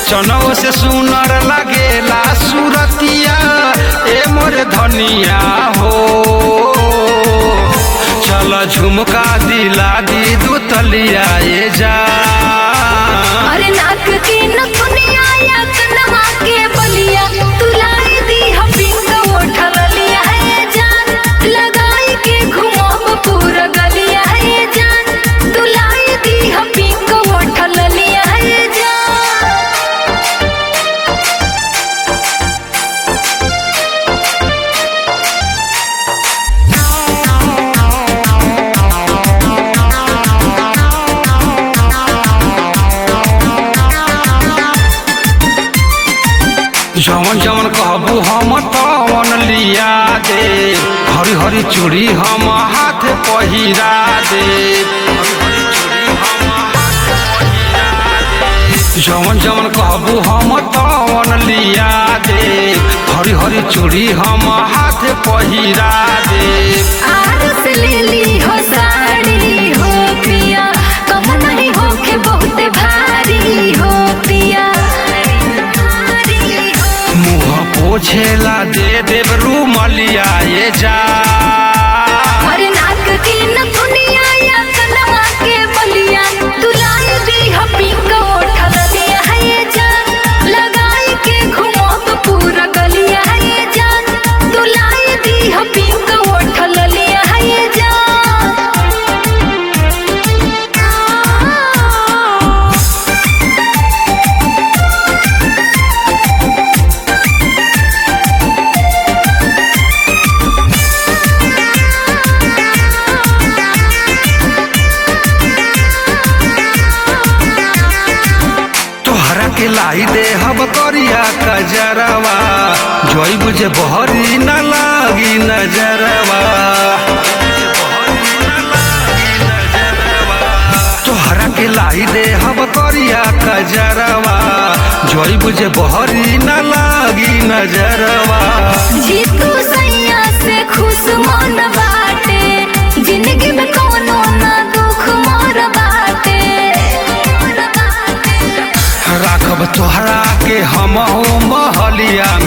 चनौ से सुनर लगेला सुरतिया ए मोर धनिया हो चल झुमका दिला दी दू तलिया ए जा अरे नाक के नथुनिया या कनवा के बलिया तुलाई दी हम पिंक ओठल लिया है जान लगाई के घुमाव पूरा गलिया है जान तुलाई दी हम पिंक ओठल लिया है जान जवन जवन कहबू हम तवन लिया दे हरी हरी चूड़ी हम हाथ पहिरा दे हरी हरी चूड़ी हम हाथ पहिरा दे। जवन जवन कहबू हम तवन लिया दे हरी हरी चूड़ी हम हाथ पहिरा दे आरस ले ली हो साड़ी हो पिया कम नहीं हो के बहुत भारी हो पिया भारी हो मुँह पोछेला दे देव रूमलिया ये जा अरे नाक के नथुनिया या कनवा के बलिया तुलाई दी हम पिंक ओठल लिया है ये जान लगाई के घुमाव पूरा गलिया है ये जान तुलाई दी हम पिंक ओठल लिया है ये जान तोहरा के लाई दे हब करिया कजरवा जोई बुझे बहरी न लागी नजरवा तोहरा के लाई दे हब करिया कजरवा जोई बुझे बहरी न लागी नजरवा जीतू सैया से खुश मन बाटे जिंदगी में कोनो ना दुख मोर बाटे राखब तोहरा के हम महलिया